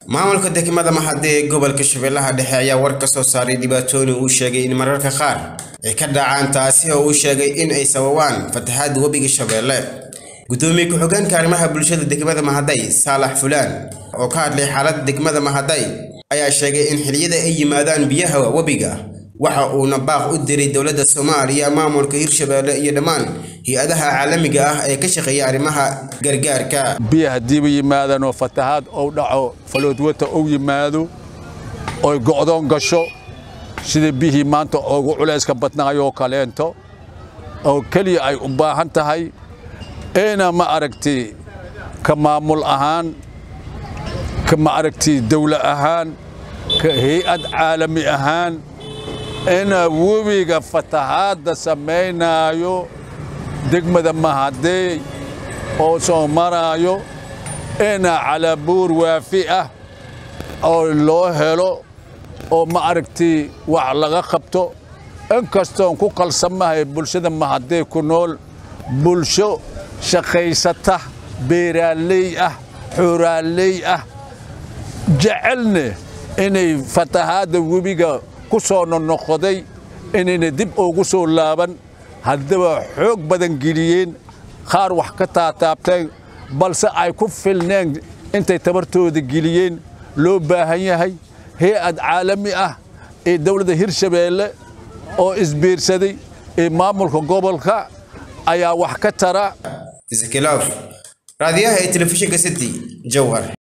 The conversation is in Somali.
maamulka degmada mahade ee gobolka shabeellaha dhexe ayaa war ka soo saaray dhibaatooyin uu sheegay in mararka qaar ay ka dhacaan taasi oo uu sheegay in ay sababaan fatahaada webiga shabeelle gudoomiye ku-xigeenka arrimaha bulshada degmada mahaday saalax fulaan oo ka hadlay xaaladda degmada mahaday ayaa sheegay in xilliyada ay yimaadaan biyaha webiga waxa uuna baaq u diray dowladda soomaaliya maamulka hirshabeelle iyo dhammaan hay-adaha caalamiga ah ee ka shaqeeya arrimaha gargaarka biya haddiiba yimaadaan oo fatahaad ou dhaco faloodwata ou yimaado oy go'doon gasho sida biyihii maanta ugu culayska badnaayoo kaleento oo keliya ay u baahan tahay ina ma aragti ka maamul ahaan ka ma aragti dawla ahaan ka hay-ad caalami ahaan ina webiga fatahaadda samaynaayo degmada mahadeey oo soo maraayo ina calabuur waafi ah oo loo helo oo ma aragti wax laga qabto inkastoon ku qalsamahay bulshada mahadee ku nool bulsho shaqaysata beeraaley ah xooraaley ah jecelne inay fatahaadda webiga ku soo nonoqoday inayna dib ugu soo laaban haddaba xoog badan geliyeen qaar wax ka taataabteen balse ay ku filneen intay tabartooda geliyeen loo baahan yahay hay-ad caalami ah ee dawladda hirshabeelle oo isbiirsaday ee maamulka gobolka ayaa wax ka tara raadiyaha ee telefishinka city jowhar